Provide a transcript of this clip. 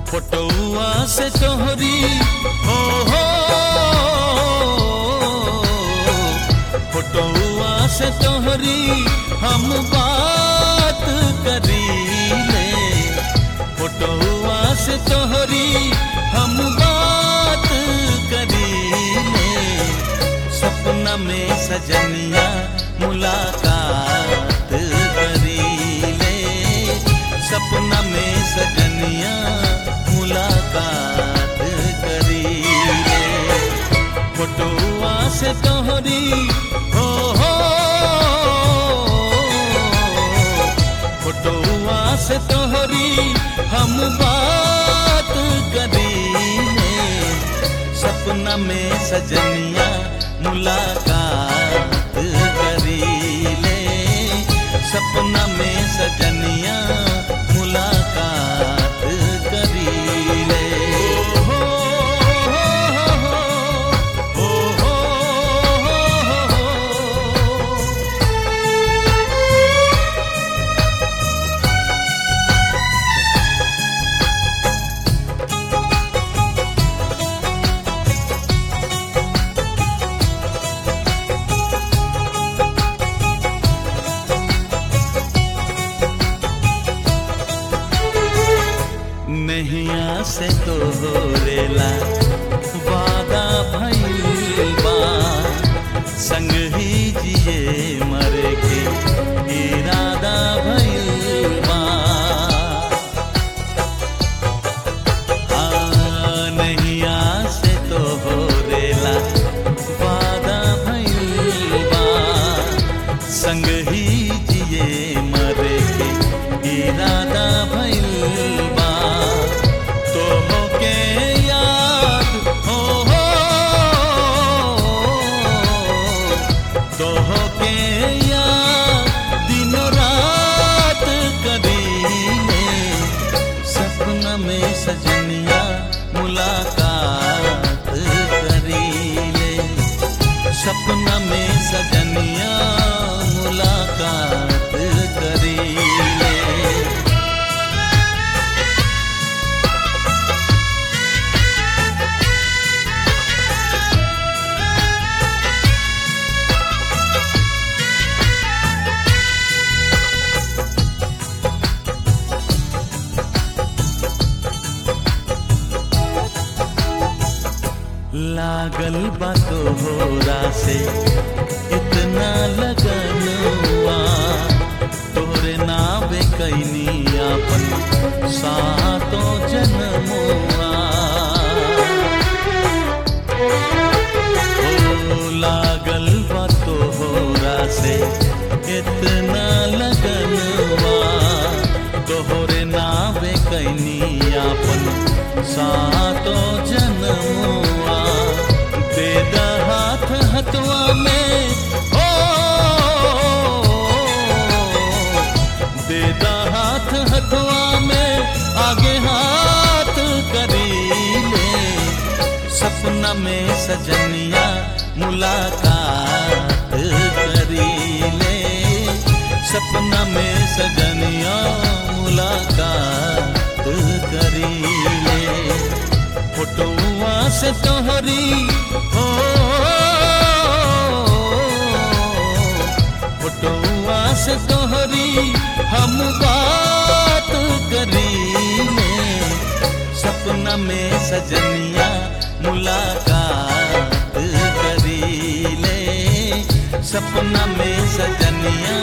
फोटोआ से तोहरी हो हो फोटोआ से तोहरी हम बात करी ले फोटोआ से तोहरी हम बात करी ले सपना में सजनिया मुलाकात करी ले सपना में सजनिया मुलाकात करी ले फोटोआ से तोहरी हो हो फोटोआ से तोहरी हम बात करी ले सपना में सजनिया मुलाकात करी ले सपना में सजनिया मुलाकात करी ले हो हो हो हो हो नैया से तो रेला वादा भइल बा संग ही जिए मरे के इरादा भइल बा हाँ, नैया से तो रेला वादा भइल बा संग ही जिए मरे के इरादा भइल बा तो के याद हो हो तो के याद दिनों रात करीने सपना में सजनिया मुलाकात करीले सपना में सजनिया मुलाकात करीले लागल बा तोहरा से इतना लगन हुआ तोरे नावे कैनी अपन सातो जन्मुआ ओ लागल बा तोहरा से इतना लगन हुआ तोहरे नावे कैनी अपन सातो जन्मुआ दे द हाथ हथवा में हो दे द हाथ हथवा में आगे हाथ करी ले सपना में सजनिया मुलाकात करी ले सपना में सजनिया मुलाकात करी ले फोटोआ से तोहरी हो फोटोआ से तोहरी हम बात करी ले सपना में सजनिया मुलाकात करी ले सपना में सजनिया